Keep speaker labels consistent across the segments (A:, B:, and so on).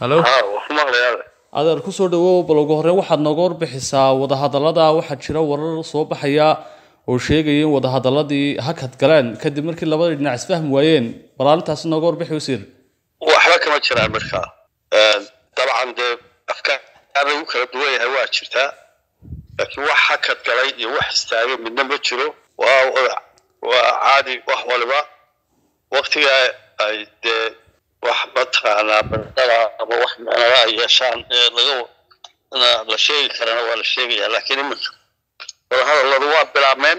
A: halo
B: haa waa ku maqlayaa
A: adeer kusoo dhawow bal ugu horreyn waxaad nooga warbixisaa wadahadallada waxaa jira warar soo baxaya oo sheegaya in wadahadalladii hakad galeen kadib markii labada dhinac isfahmi waayeen bal arrintaasi nooga warbixi wasiir
B: waxba kama jiraan markaa dabcan dee afkaar lagu kala duwan yahay waa jirtaa laakiin wax hakad galay iyo wax istaagay midna ma jiro waa wada- waa caadi wax waliba waktiga ay dee wax mataqaanaa bandada ama wax micnada ay yeeshaan ee laga na la sheegi karana waa la sheegaya laakiin iminka wadahadalladu waa bilaabmeen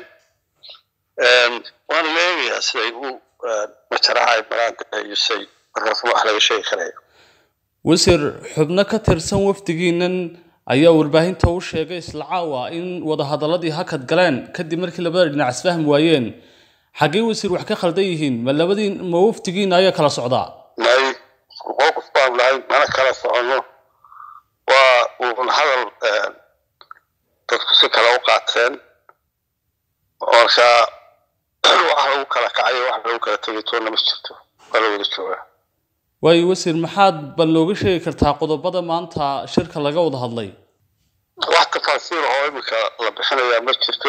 B: waana la eegayaa siday u majaraha ay maraanka iyo say markaas wax laga sheegi karaya
A: wasiir xubno ka tirsan wafdigiinan ayaa warbaahinta u sheegay isla caawa in wadahadalladii hakad galeen kadib markii labada dhinac isfahmi waayeen xaggee wasiir wax ka khaldan yihiin ma labadii ma wafdigiina ayaa kala socdaa
B: may isku mowqif baan lahay mana kala soconno waa uun hadal dadku si kale u qaateen marka wax lagu kala kacayo wax lagu kala tegay toonna ma jirto waa la wada joogaa
A: waayo wasiir maxaad bal nooga sheegi kartaa qodobada maanta shirka laga wada hadlay
B: wax tafaasiir oo iminka la bixinayaa ma jirto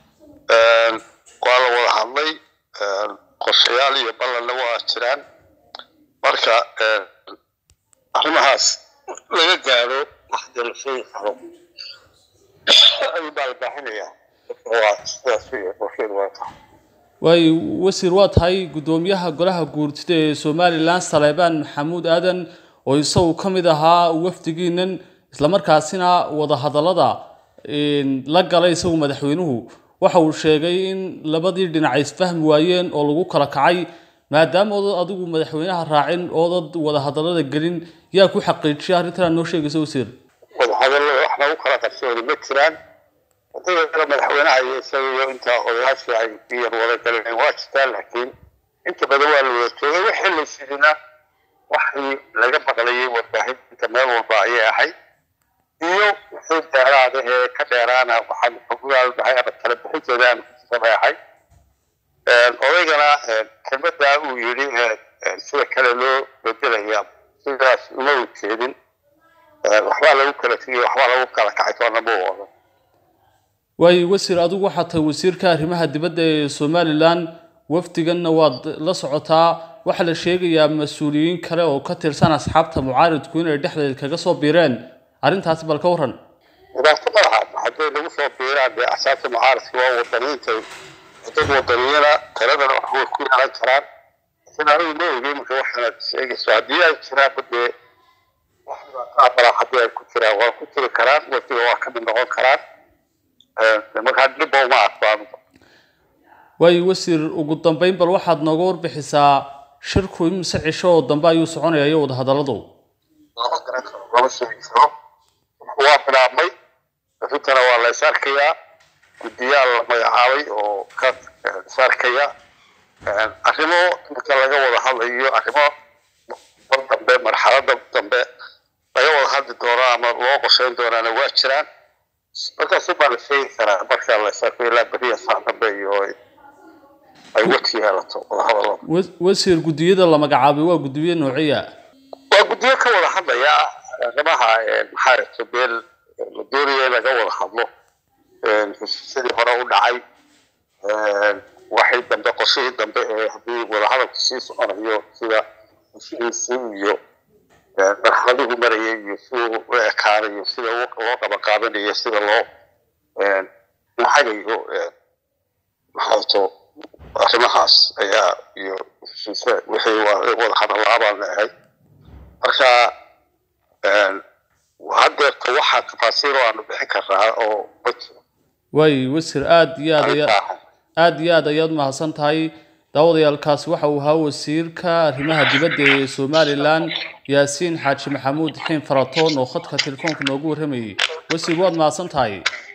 B: waa la wada hadlay qorshayaal iyo ballanna waa jiraan marka arrimahaas laga gaadho waxda la sheegi karo ayuu baa la baaxinayaa waa sidaas wey qorsheedu waa tahay
A: waayo wasiir waa tahay guddoomiyaha golaha guurtida ee somalilan saleebaan maxamuud aadan oo isagu ka mid ahaa wafdigiinan islamarkaasina wadahadallada la galay isagu madaxweynuhu waxa uu sheegay in labadii dhinac ay isfahmi waayeen oo lagu kala kacay maadaama oodad adigu madaxweynaha raacin oodad wadahadallada gelin yaa ku xaqiijiyay arrintan noo sheegaysa wasiir
B: wadahadallada wax lagu kala qarsooda ma jiraan wadada madaxweynaha iyo isaga iyo inta odayaashii ay iyar wada galeen waa jirtaan laakiin inta badan waa la wada joogay wixii la sidina waxii laga maqlayay warbaahinta meel walba ayay ahayd iyo wixii dheeraada ee ka dheeraana waxaan xugugaal dhahay ama kala bixinteeda aan kutusabay ahayd odaygana kelmaddaa uu yidhi sida kale loo bedelaya sidaas uma ujeedin waxbaa lagu kala tegay waxbaa lagu kala kacay toona ma wada
A: waayo wasiir adigu waxaa tahay wasiirka arrimaha dibadda ee somalilan wafdiganna waad la socotaa waxaa la sheegayaa mas-uuliyiin kale oo ka tirsan asxaabta mucaaridku inay dhexdeeda kaga soo biireen arrintaasi bal ka warran
B: dhibaato ma laha hadday lagu soo biiraan dee asaabta mucaaradka waa wadaniinta dad wadaniyana taladana wax way ku yeelan karaan laakiin anigu ma ogeyn marka waxaanad sheegayso haddii ay jiraanba dee wax dhibaato ah malaa haddii ay ku jiraan waa ku jiri karaan wadiga waa ka mid noqon karaan markaa dhibba uma arko
A: waayo wasiir ugu dambeyn bal waxaad nooga warbixisaa shirku imise cisho oo dambe ayuu soconaya iyo wadahadalladu
B: lama garan karo lama sheegi karo waa bilaabmay arrintana waa la is arkayaa guddiyaal la magacaabay oo ka is arkaya arrimo marka laga wada hadlayo arrimo mar dambe marxalada dambe laga wada hadli doono ama loo qorsheyn doonaana waa jiraan markaas baa la sheegi karaa marka la is arko ilaa beriya saa dambe iyo ay weji yeelato wadahadallada
A: Wa- wasiir guddiyada la magacaabay waa guddiyo noociya
B: waa guddiyo ka wada hadlaya arrimaha maxaa rabta beel la doonaya in laga wada hadlo heshiisyadii hore u dhacay waxay dambe qorshihii dambe ee haddii wadahadalku sii soconayo sida heshihiisii iyo marxaladihii marayay iyo siduu u ekaanayo sida u- loo qaba qaadanayo sida loo lahagayo maxaa to arrimahaas ayaa iyo heshiise wixii waa wada hadallaa baan leehay marka haddeerta waxaa tafaasiir oo aanu bixin karnaa oo ma jiro
A: waayo wasiir aad iyo aad ayaa
B: arrintaa
A: aad iyo aad ayaad mahadsan tahay daawadayaalkaasi waxa uu ahaa wasiirka arrimaha dibadda ee somalilan yaasiin xaaji maxamuud xiin faratoon oo khadka telefoonka noogu warramayay wasiir waad mahadsan tahay